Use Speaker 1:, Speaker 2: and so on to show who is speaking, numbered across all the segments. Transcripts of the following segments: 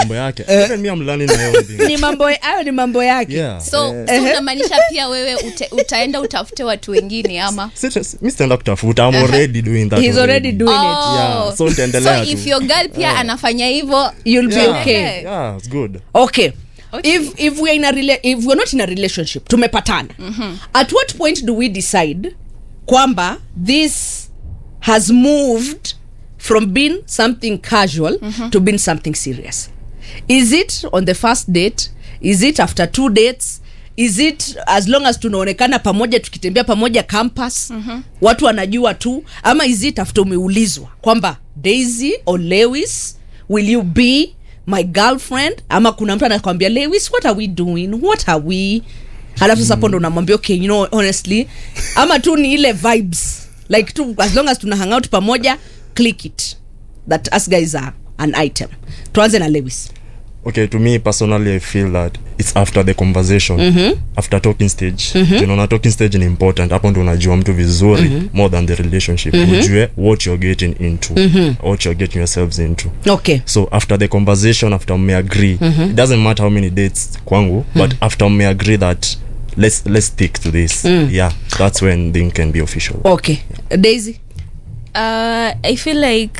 Speaker 1: mambo yake even me I'm learning my own thing
Speaker 2: ni mambo hayo ni mambo yake
Speaker 1: yeah
Speaker 3: so, so unamaanisha pia wewe ute, utaenda utafute watu wengine ama
Speaker 1: Sit- mi sitaenda kutafuta I'm already doing that
Speaker 2: He's already doing it
Speaker 1: Yeah, so nitaendelea
Speaker 3: so if
Speaker 1: tu.
Speaker 3: your girl pia anafanya hivyo
Speaker 2: you'll be
Speaker 1: Yeah.
Speaker 2: okay
Speaker 1: yeah it's good
Speaker 2: okay
Speaker 3: Okay.
Speaker 2: if if we're in a rela- if we're not in a relationship tumepatana mm-hmm. at what point do we decide kwamba this has moved from being something casual mm-hmm. to being something serious is it on the first date is it after two dates is it as long as tunaonekana pamoja tukitembea pamoja campus mm-hmm. watu wanajua tu ama is it after umeulizwa kwamba daisy or lewis will you be my girlfriend ama kuna mtu anakwambia lewis what are we doing what are we halafu sasa hapo ndo unamwambia okay you know honestly ama tu ni ile vibes like tu as long as tuna hang out pamoja click it that us guys are an item tuanze na lewis
Speaker 1: okay to me personally i feel that it's after the conversation mm-hmm. after talking stage mm-hmm. tunaona talking stage ni important hapo ndo unajua mtu vizuri mm-hmm. more than the relationship mm-hmm. ujue what you're getting into mm-hmm. what you're getting yourselves into
Speaker 2: okay
Speaker 1: so after the conversation after mmeagree mm-hmm. it doesn't matter how many dates kwangu mm-hmm. but after mmeagree that let's let's stick to this mm. yeah that's when thing can be official
Speaker 2: okay daisy
Speaker 3: uh, i feel like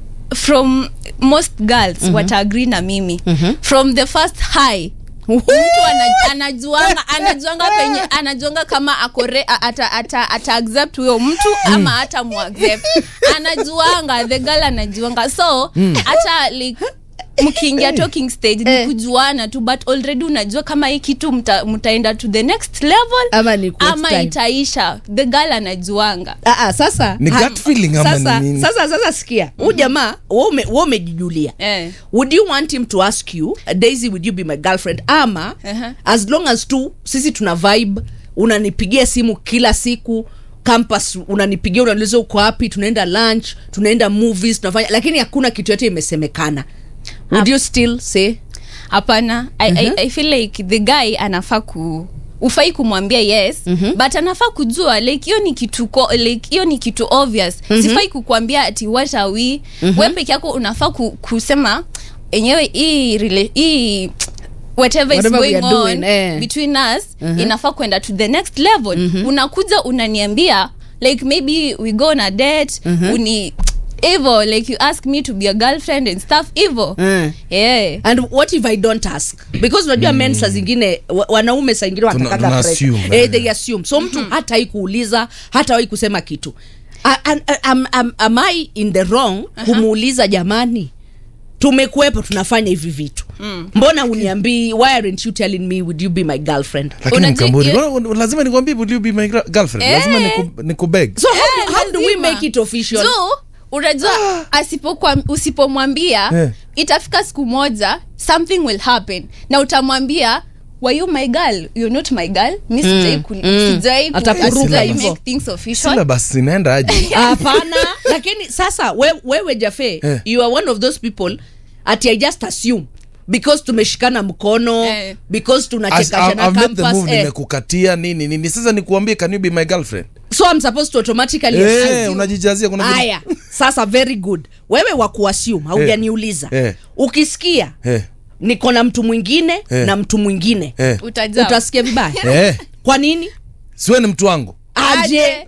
Speaker 3: from most girls mm-hmm. wataagree na mimi mm-hmm. from the first high mtu ana- anajuanga anajuanga penye anajuanga kama akore ata, ata, ata accept huyo mtu ama hata muaccept anajuanga the girl anajuanga so hata like mkiingia talking stage ni kujuana tu but already unajua kama hii kitu mta, mtaenda to the next level
Speaker 2: Ama ni next
Speaker 3: ama
Speaker 2: time.
Speaker 3: itaisha the girl anajuanga
Speaker 2: Ah, ah, sasa
Speaker 4: Ni
Speaker 2: ha-
Speaker 4: gut feeling ama
Speaker 2: sasa,
Speaker 4: ni nini?
Speaker 2: sasa sasa sikia huu jamaa wewe ume- wewe umejijulia
Speaker 3: Eh.
Speaker 2: would you want him to ask you daisy would you be my girlfriend ama
Speaker 3: Uh-huh.
Speaker 2: as long as tu sisi tuna vibe unanipigia simu kila siku campus unanipigia unauliza uko wapi tunaenda lunch tunaenda movies tunafanya lakini hakuna kitu yote imesemekana would you still say
Speaker 3: hapana I, I, i feel like the guy anafaa ku ufai kumwambia yes mm-hmm. but anafaa kujua like hiyo ni kitu ko, like hiyo ni kitu obvious mm-hmm. sifai kukwambia ati what are we mm-hmm. we peke yako unafaa ku, kusema enyewe hii rela- hii whatever is
Speaker 2: Whatever we
Speaker 3: going
Speaker 2: are
Speaker 3: on
Speaker 2: doing, eh.
Speaker 3: between us inafaa kwenda to the next level unakuja unaniambia like maybe we go on a date uni hivo like you ask me to be a girlfriend and stuff hivo
Speaker 2: Mm.
Speaker 3: yeah
Speaker 2: and what if i don't ask because unajua men saa zingine wa- wanaume saa ingine
Speaker 4: Tuna-
Speaker 2: wanatakaga
Speaker 4: tuna
Speaker 2: pressure.
Speaker 4: assume,
Speaker 2: eh,
Speaker 4: eh.
Speaker 2: they assume so mtu hatawai kuuliza hatawai kusema kitu A- an- a- am, am, am i in the wrong kumuuliza jamani tumekuwepo tunafanya hivi vitu mbona uniambii why aren't you telling me would you be my girlfriend
Speaker 4: lakini
Speaker 3: Unajua-
Speaker 4: mkamburi
Speaker 3: you-
Speaker 4: mbona- lazima nikwambie will you be my gra- girlfriend
Speaker 3: Eh.
Speaker 4: lazima niku- nikubeg
Speaker 2: so how, how do we
Speaker 3: lazima.
Speaker 2: make it official
Speaker 3: tu unajua asipokuwa- usipomwambia
Speaker 4: Eh.
Speaker 3: itafika siku moja something will happen na utamwambia were you my girl you're not my girl mi sijai ku- sijai ku-
Speaker 2: Atakuruka
Speaker 3: sijai
Speaker 2: hivyo.
Speaker 3: make things official
Speaker 4: syllabus inaenda aje
Speaker 2: hapana lakini sasa we, wewe jafe
Speaker 4: Eh.
Speaker 2: you are one of those people ati i just assume because tumeshikana mkono
Speaker 3: Eh.
Speaker 2: because
Speaker 4: As-
Speaker 2: tunachekashana
Speaker 4: I've made the
Speaker 2: campus
Speaker 4: move
Speaker 2: eh.
Speaker 4: nimekukatia nini nini sasa nikuambie can you be my girlfriend
Speaker 2: so i'm supposed to automatically
Speaker 4: Eh,
Speaker 2: assume.
Speaker 4: unajijazia kuna vitu-
Speaker 2: haya sasa very good wewe wa kuassume haujaniuliza
Speaker 4: Eh.
Speaker 2: ukisikia
Speaker 4: Eh,
Speaker 2: niko na mtu mwingine
Speaker 4: Eh.
Speaker 2: na mtu mwingine
Speaker 4: eh,
Speaker 3: utajaa
Speaker 2: utasikia vibaya
Speaker 4: eh.
Speaker 2: kwa nini
Speaker 4: siwe ni mtu wangu
Speaker 2: aje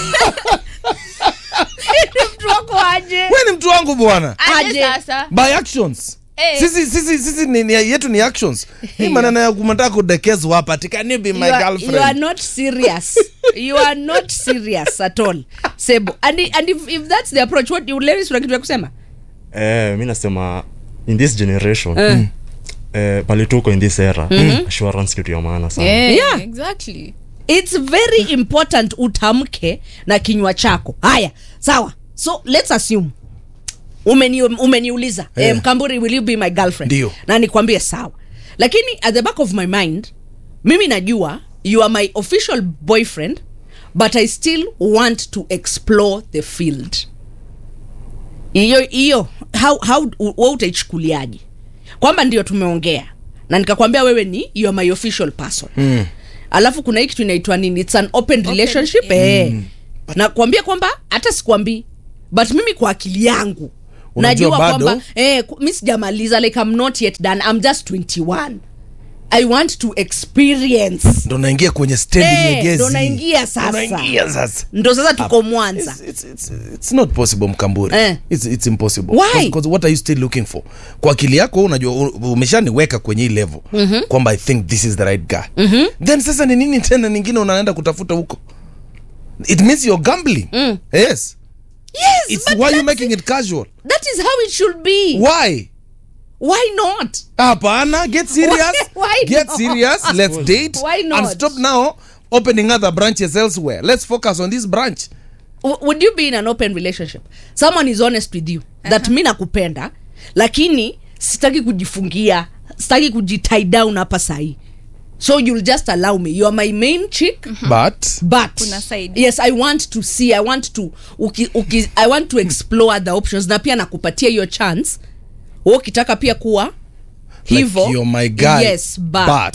Speaker 2: mtu wako aje
Speaker 4: we ni mtu wangu bwana
Speaker 3: aje
Speaker 2: Aje.
Speaker 3: sasa
Speaker 4: by actions
Speaker 3: Eh.
Speaker 4: sisi sisi sisi ni, ni, yetu ni actions hii maneno ya kumataka kudekezwa hapa ati can you be my
Speaker 2: you are, you are
Speaker 4: girlfriend
Speaker 2: not serious you are not serious at all sebo and, i- and if, if that's the approach what you Larry, una kitu ya kusema
Speaker 1: eh, mi nasema in this generation mm. eh, pale tuko in this era mm-hmm. assurance kitu ya maana sana
Speaker 3: yeah,
Speaker 2: Yeah.
Speaker 3: exactly
Speaker 2: it's very important utamke na kinywa chako haya sawa so let's assume umeni, umeniuliza
Speaker 4: Eh.
Speaker 2: eh, mkamburi will you be my girlfriend
Speaker 4: Ndio.
Speaker 2: na nikwambie sawa lakini at the back of my mind mimi najua you are my official boyfriend but i still want to explore the field hiyo hiyo how, how we utaichukuliaje kwamba ndio tumeongea na nikakwambia wewe ni you are my official person mm. alafu kuna hii kitu inaitwa nini its an open relationship eh. nakwambia kwamba hata sikwambii but mimi kwa akili yangu
Speaker 4: Unajua
Speaker 2: najua
Speaker 4: bado-
Speaker 2: kwamba eh, ku- mi sijamaliza like i'm not yet done i'm just 21 i want to experience
Speaker 4: ndo naingia kwenye stendi
Speaker 2: Eh,
Speaker 4: nyegezi
Speaker 2: ndo naingia sasa.
Speaker 4: Unaingia sasa
Speaker 2: ndo sasa tuko mwanza
Speaker 4: It's, it's, it's, it's not possible mkamburi
Speaker 2: Eh.
Speaker 4: it's, it's impossible
Speaker 2: Why?
Speaker 4: Because- because what are you still looking for kwa akili yako wewe unajua u- umeshaniweka kwenye hii level mm-hmm. kwamba i think this is the right guy mm-hmm. then sasa ni nini tena ningine unaenda kutafuta huko it means you're gambling mm. yes
Speaker 2: yes
Speaker 4: it's
Speaker 2: but
Speaker 4: why you
Speaker 2: that's-
Speaker 4: making it casual
Speaker 2: that is how it should be
Speaker 4: why
Speaker 2: why not
Speaker 4: hapana get serious
Speaker 2: Why
Speaker 4: get
Speaker 2: not?
Speaker 4: serious let's date
Speaker 2: Why not?
Speaker 4: and stop now opening other branches elsewhere let's focus on this branch
Speaker 2: W- would you be in an open relationship someone is honest with you that mi nakupenda lakini sitaki kujifungia sitaki kujitie down hapa sahii so you'll just allow me you are my main chick
Speaker 4: but
Speaker 2: but
Speaker 3: Kuna side.
Speaker 2: yes i want to see i want to uki, uki, i want to explore other options na pia nakupatia hiyo chance wewe ukitaka pia kuwa hivo
Speaker 4: like you're my guy
Speaker 2: yes but,
Speaker 4: but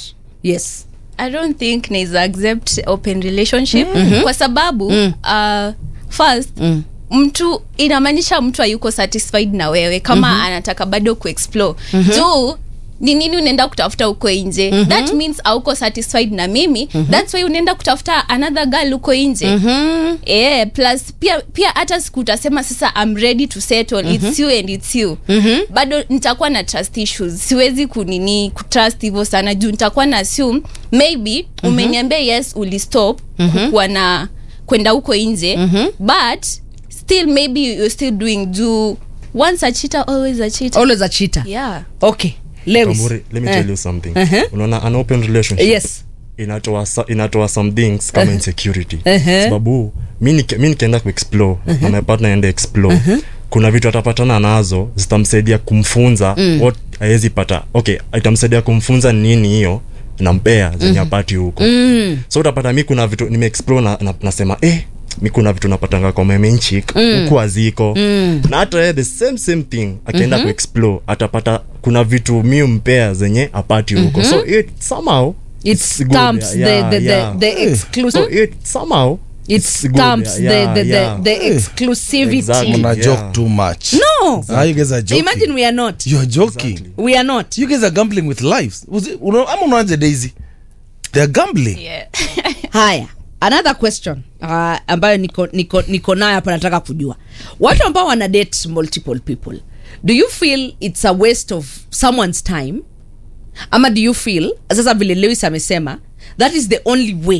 Speaker 2: yes
Speaker 3: i don't think naweza accept open relationship kwa sababu uh, first mtu inamaanisha mtu hayuko satisfied na wewe kama anataka bado kuexplore juu ni nini unaenda kutafuta huko nje that means auko satisfied na mimi thats why unaenda kutafuta another girl huko nje yeah, plus pia pia hata siku utasema sasa I'm ready to settle it's you and it's you bado nitakuwa na trust issues siwezi kunini kutrust hivyo sana juu nitakuwa na assume maybe umeniambia yes ulistop kukuwa na kwenda huko nje but still maybe you're still doing juu once a cheater always a cheater
Speaker 2: always a cheater
Speaker 3: yeah
Speaker 2: okay Lewis.
Speaker 1: Kamburi, let me
Speaker 2: Eh.
Speaker 1: tell you something
Speaker 2: Uh-huh.
Speaker 1: unaona an open relationship
Speaker 2: yes
Speaker 1: inatoa sa- inatoa some things kama insecurity
Speaker 2: Uh-huh.
Speaker 1: sababu mi nike- mi nikienda kuexplore na my partner ende explore kuna vitu atapatana nazo zitamsaidia kumfunza what awezi pata okay itamsaidia kumfunza ni nini hiyo nampea zenye apati huko so utapata mi kuna vitu nimeexplore na, na, nasema eh mi kuna vitu napatanga kwa memenchik huku aziko na hata yeye the same same thing akienda kuexplore atapata kuna vitu mi mpea zenye apati huko so it somehow
Speaker 2: it
Speaker 1: it's good,
Speaker 2: stamps
Speaker 1: yeah,
Speaker 2: the, the,
Speaker 1: yeah.
Speaker 2: the, the exclusive
Speaker 1: so it somehow
Speaker 2: it
Speaker 1: it's good,
Speaker 2: stamps
Speaker 1: yeah,
Speaker 2: the, the,
Speaker 1: yeah.
Speaker 2: the, the exclusivity
Speaker 1: Exactly.
Speaker 4: una
Speaker 1: Yeah.
Speaker 4: joke too much
Speaker 2: no
Speaker 4: Ah, you guys are joking
Speaker 2: imagine we are not
Speaker 4: you're joking
Speaker 1: Exactly.
Speaker 2: we are not
Speaker 4: you guys are gambling with lives Was it- una- ama unaanje daisy they're gambling
Speaker 3: yeah
Speaker 2: haya another question uh, ambayo niko, niko, niko nayo hapa nataka kujua watu ambao wana date multiple people do you feel it's a waste of someone's time ama do you feel sasa vile lewis amesema that is the only way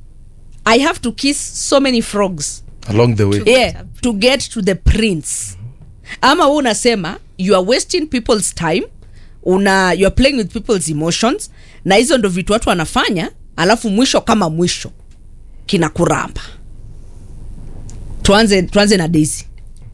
Speaker 2: i have to kiss so many frogs
Speaker 4: along the way
Speaker 2: yeah, to get to the prince ama hu unasema you are wasting people's time una you are playing with people's emotions na hizo ndo vitu watu wanafanya alafu mwisho kama mwisho kina kuramba tuanze tuanze na daisy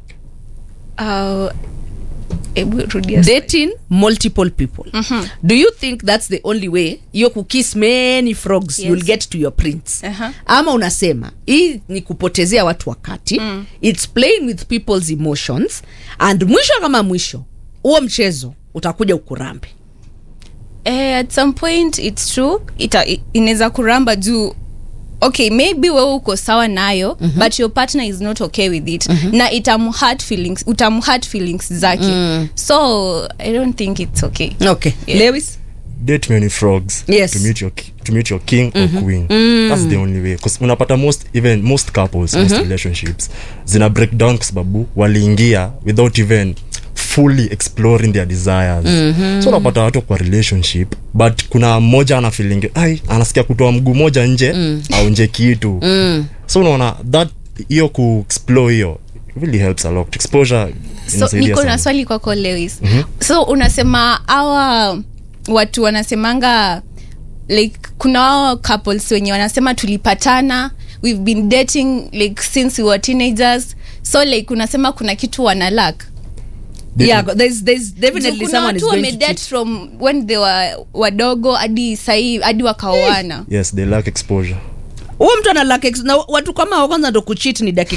Speaker 3: uh, ebu rudia swali.
Speaker 2: dating multiple people do you think that's the only way hiyo kukiss many frogs
Speaker 3: Yes.
Speaker 2: you'll get to your prince
Speaker 3: Aha.
Speaker 2: ama unasema hii ni kupotezea watu wakati mm. its playing with people's emotions and mwisho kama mwisho huo mchezo utakuja ukurambe
Speaker 3: eh, at some point its true ita i- inaweza kuramba juu okay maybe wewe uko sawa nayo mm-hmm. but your partner is not okay with it mm-hmm. na itamhurt feelings utamhurt feelings zake mm. so i don't think it's okay
Speaker 2: okay
Speaker 3: Yeah.
Speaker 2: lewis
Speaker 1: date many frogs
Speaker 2: Yes.
Speaker 1: to meet your ki- to meet your king or queen that's the only way because unapata most even most couples most relationships zina break down kwa sababu waliingia without even fully exploring their desires so unapata watu kwa relationship but kuna mmoja ana feeling ai anasikia kutoa mguu moja nje au nje kitu so unaona that hiyo ku explore hiyo really helps a lot exposure
Speaker 3: so
Speaker 1: inasaidia
Speaker 3: niko na
Speaker 1: sana.
Speaker 3: swali kwako lewis mm-hmm. so unasema awa watu wanasemanga like kuna wao couples wenye wanasema tulipatana we've been dating like since we were teenagers so like unasema kuna kitu wana lack
Speaker 2: yeah there's, there's
Speaker 3: Juu
Speaker 2: definitely
Speaker 3: kuna
Speaker 2: someone is
Speaker 3: watu
Speaker 2: going to
Speaker 3: wamedate
Speaker 2: cheat.
Speaker 3: from when they were wadogo hadi sahii hadi wakaoana
Speaker 1: yes they lack exposure
Speaker 2: huo mtu ana lack ex- na watu kama hao kwanza ndo kuchit ni dakika